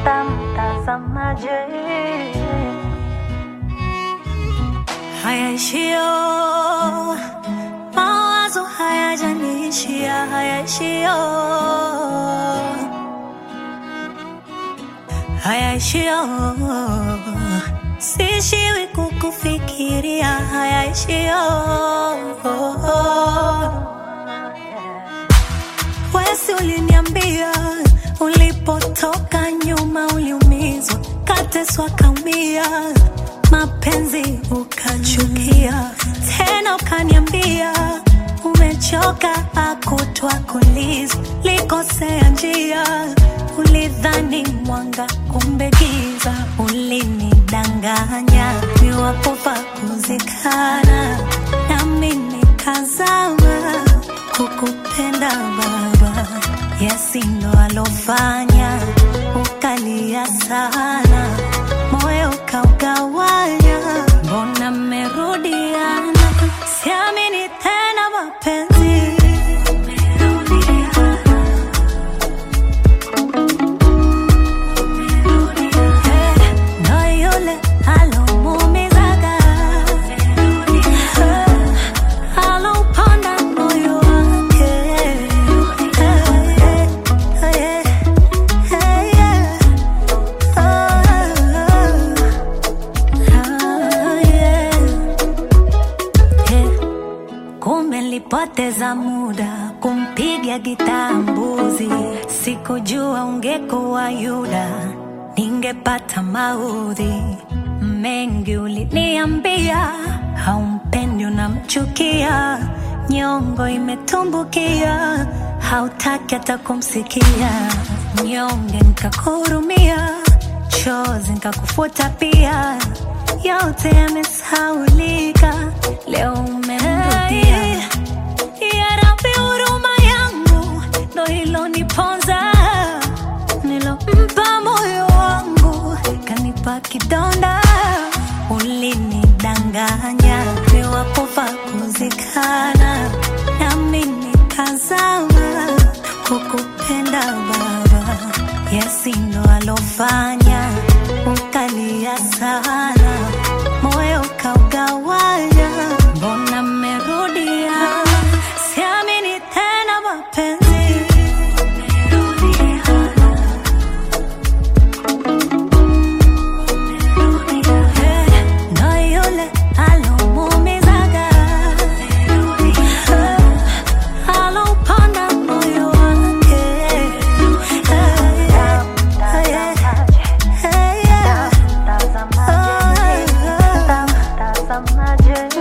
Mtazamaje? hayaishio mawazo hayajanishia hayaishio hayaishio sishiwi kukufikiria hayaishio wesi uliniambia ulipotoka nyuma uliumizwa kateswa kaumia mapenzi ukachukia tena ukaniambia umechoka akutwa kuliza likosea njia ulidhani mwanga kumbe giza ulinidanganya niwapofa kuzikana nami nikazama kukupenda baba yasindo alofanya ukalia sana moyo ukaugawanya mbona mmerudiana siamini tena mapenzi Eh, ndo yule alomuumizaga Eh, alauponda moyo wake Eh, eh, eh, eh, yeah. Kumbe nilipoteza muda kumpiga gitaa mbuzi, sikujua ungekuwa Yuda, ningepata maudhi mengi. Uliniambia haumpendi, unamchukia, nyongo imetumbukia, hautaki hata kumsikia, nyonge nikakuhurumia, chozi nikakufuta pia, yote yamesaulika, leo umemrudia. Ya Rabbi, huruma yangu ndo iloniponza, nilompa moyo wangu kanipa kidonda. Ulinidanganya niwapofa kuzikana, nami nikazama kukupenda Baba, yasindo alofanya ukalia sana, moyo ukaugawanya, mbona mmerudia? Siamini tena mapenzi Eh, ndo yule alomuumizaga Eh, alauponda moyo wake Eh, yeah, eh, yeah, eh, yeah. Mtazamaje? Mtazamaje?